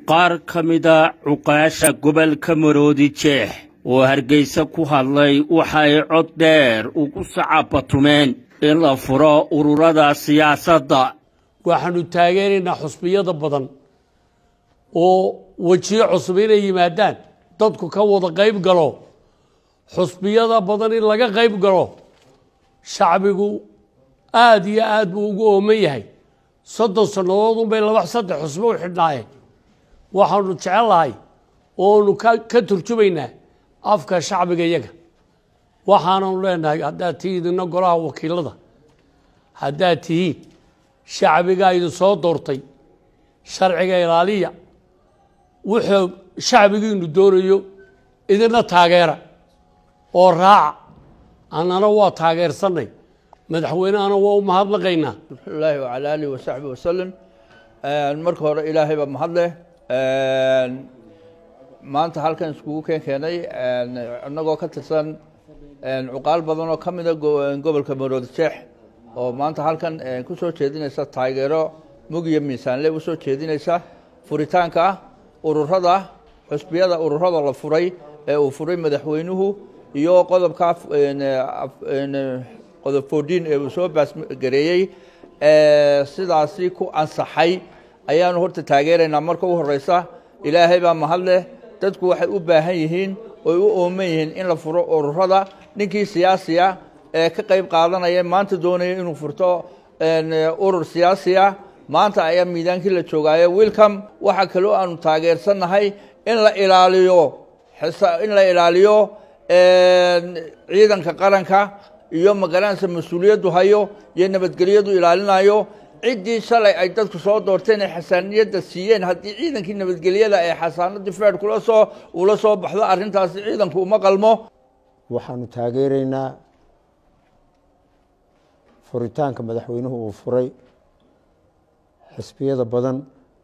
qaar ka mida cuqaasha gobolka maroodi jeex oo hargeysa ku hadlay waxay cod dheer ugu sacabatumeen in la furo ururada siyaasadda waxaanu taageeraynaa xusbiyada badan oo wejiyo cusub inay yimaadaan dadku ka wada qayb galo xusbiyada badan in laga qayb galo shacbigu aada iyo aad buu ugu ooman yahay soddon sannadood unbay laba saddex xusbo u xidhnaayeen waxaanu jecellahay oonu ka turjumaynaa afka shacbiga iyaga waxaananu leenahay haddaad tihiin idina golaha wakiilada haddaad tihiin shacbigaa idin soo doortay sharciga ilaaliya wuxuu shacbigiinu doonayo idina taageera oo raaca annana waa taageersanay madaxweynehana waa u mahadnaqaynaa alaahi wacala alihi wasaxbi wasalam marka hore ilaahay baa mahadleh maanta halkan iskugu keen keenay inagoo ka tirsan cuqaal badan oo ka mida gobolka maroodi jeex oo maanta halkan kusoo jeedinaysa taageero mugiyo miisaanle usoo jeedinaysa furitaanka ururada xusbiyada ururada la furay ee uu furay madaxweynuhu iyo qodobka qodob fourdiin ee uu soo baasgareeyey sidaasi ku ansaxay ayaanu horta taageeraynaa marka u horeysa ilaahay baa mahadleh dadku waxay u baahan yihiin oy u ooman yihiin in la furo ururada ninkii siyaasiya ee ka qayb qaadanaya maanta doonaya inuu furto urur siyaasiya maanta ayaa miidaankii la joogaayo welcome waxaa kaloo aanu taageersannahay in la ilaaliyo in la ilaaliyo ciidanka qaranka iyo magaranaysa mas-uuliyaddu hayo iyo nabadgelyadu ilaalinayo ciddii shalay ay dadku soo doorteen ee xasaaniyadda siiyeen haddii ciidankii nabadgelyada ee xasaanadii feed kula soo ula soo baxdo arrintaasi ciidanku uma qalmo waxaanu taageeraynaa furitaanka madaxweynuhu uu furay xisbiyada badan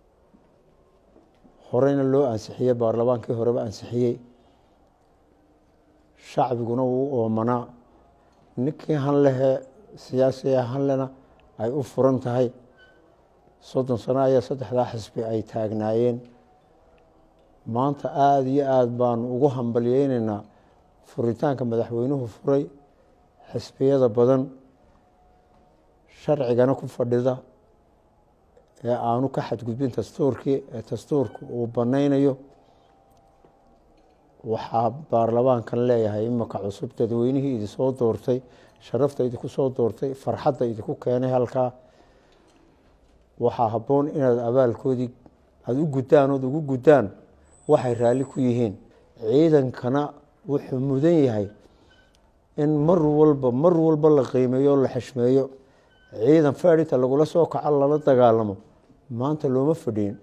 horeyna loo ansixiyey baarlamaankii horeba ansixiyey shacbiguna wuu oomanaa ninkii hanlehe siyaasiga hanlena ay u furan tahay soddon sano ayaa saddexdaa xisbi ay taagnaayeen maanta aada iyo aada baanu ugu hambalyeynaynaa furitaanka madaxweynuhu furay xisbiyada badan sharcigana ku fadhida ee aanu ka xadgudbin dastuurkii ee dastuurka uu banaynayo waxaa baarlamaankan leeyahay imika cusub dadweynihii idinsoo doortay sharafta idinku soo doortay farxadda idinku keenay halkaa waxaa habboon inaad abaalkoodii aada u guddaan ood ugu guddaan waxay raalli ku yihiin ciidankana wuxuu mudan yahay in mar walba mar walba la qiimeeyo o la xishmeeyo ciidan feedhinta lagula soo kaco lala dagaalamo maanta looma fadhiyin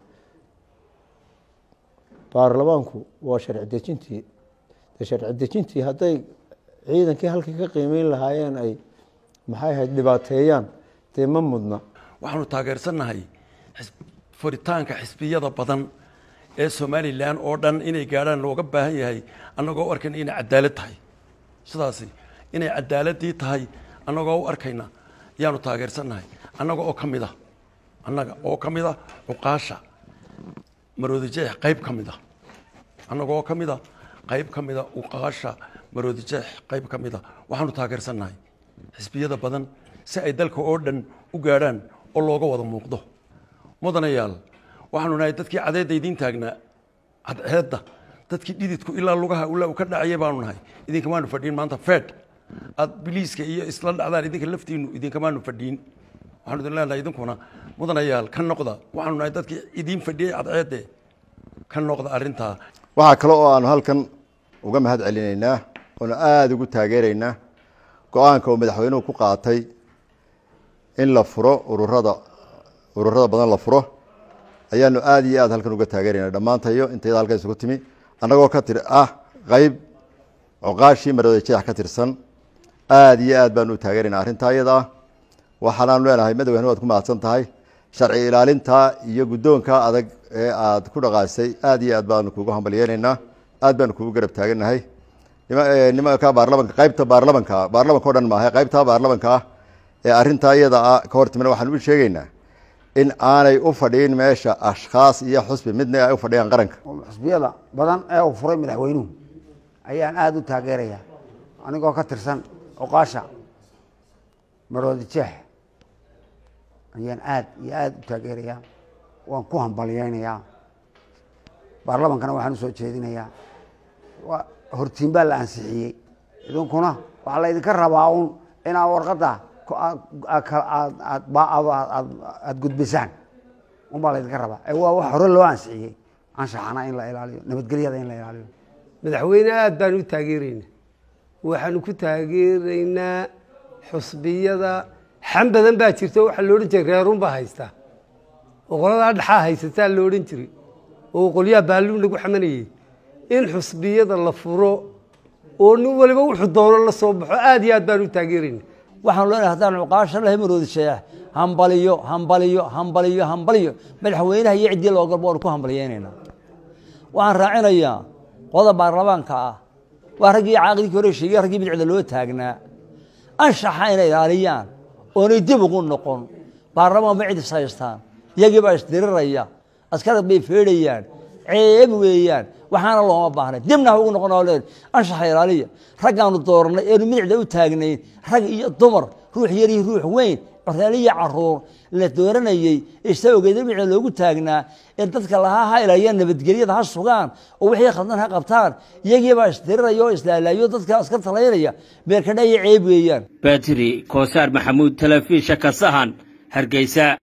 baarlamaanku waa sharci dejintii de sharci dejintii hadday ciidankii halkii ka qiimeyn lahaayeen ay maxay ahayd dhibaateeyaan dee ma mudna waxaanu taageersannahay furitaanka xisbiyada badan ee somalilan oo dhan inay gaadhaan looga baahan yahay annagoo u arkayna inay cadaalad tahay sidaasi inay cadaaladii tahay annagoo u arkayna ayaanu taageersannahay annaga oo ka mid a annaga oo ka mid a cuqaasha maroodijeex qayb ka mid a annaga oo ka mid a qayb ka mida uqaasha maroodijeex qayb ka mid a waxaanu taageersannahay xisbiyada badan si ay dalka oo dhan u gaadhaan oo looga wada muuqdo mudanayaal waxaanu nahay dadkii cadeedda idiin taagnaa cadceedda dadkii dhididku ilaa lugaha ula u ka dhacayay baanu nahay idinkamaanu fadhiin maanta fed aad biliiska iyo isla dhacdaan idinka laftiinu idinkamaanu fadhiin waxaanu idin leenahay idinkuna mudanayaal ka noqda waxaanu nahay dadkii idiin fadhiyey cadceedde ka noqda arrintaa waxaa kale oo aanu halkan uga mahad celinaynaa oonu aada ugu taageeraynaa go-aanka uu madaxweynuhu ku qaatay in la furo ururada ururada badan la furo ayaanu aada iyo aad halkan uga taageerayna dhammaantayo intayada halkan isugu timi annagoo ka tir ah qeyb cuqaashii maroodi jeex ka tirsan aada iyo aad baanu u taageeraynaa arrintaa iyada ah waxaanaanu leenahay madaxweyne waad ku mahadsan tahay sharci ilaalinta iyo guddoonka adag ee aad ku dhaqaasay aada iyo aad baanu kugu hambalyeynaynaa aad baanu kugu garab taagannahay nimanka baarlamanka qaybta baarlamanka baarlamanka o dhan maaha qaybta baarlamanka ah ee arrintaa iyada ah ka hortimina waxaan u sheegaynaa in aanay u fadhiin meesha ashkhaas iyo xusbi midna ay u fadhiyaan qaranka xusbiyada badan ee uu furay madaxweynuhu ayaan aada u taageerayaa anigoo ka tirsan oqaasha maroodi jeex ayaan aada iyo aada u taageerayaa waan ku hambalyeynayaa baarlamankana waxaan usoo jeedinayaa waa hortiin baa la ansixiyey idinkuna waxaa laydinka rabaa un inaa warqadda aada gudbisaan unbaa laydinka rabaa ee waa wax hore loo ansixiyey anshaxana in la ilaaliyo nabadgelyada in la ilaaliyo madaxweyne aada baan u taageeraynaa waxaanu ku taageeraynaa xusbiyada xan badan baa jirta waxaa lo odhan jiray reerun baa haystaa oo qoladaa dhaxaa haysataa lo odhan jiray oo qolyaha baaluun lagu xamanayey in xusbiyada la furo oo nin waliba wuxuu doono la soo baxo aada iyo aad baan u taageerayna waxaan leenahay haddaan cuqaasha lahay maroodi sheex hambaliyo hambaliyo hambaliyo hambaliyo madaxweynaha iyo ciddii loo galbo waanu ku hambaliyeynaynaa waxaan raacinayaa qodob baarlamaanka ah waa raggii caaqidkii hore sheegay raggii bidicda loo taagnaa anshaxa inay ilaaliyaan oonay dib ugu noqon baarlamaan ba cid is haystaan iyagii baa isdiriraya askarad bay feedhayaan ceeb weeyaan waxaana looma baahnay dibna ha ugu noqon oo leen anshaxa ilaaliya raggaanu doornay eenu midicda u taagnayn rag iyo dumar ruux yar iyo ruux weyn coreeliyo caruur la dooranayey isa ogeeda midicda loogu taagnaa ee dadka lahaa ha ilaaliya nabadgelyada ha sugaan oo wixii khaldan ha qabtaan iyagii baa isdiriraya oo islaalayo dadka aska talaynaya beerkadha iyo ceeb weeyaan badri koosaar maxamuud telefisha ka sahan hargeysa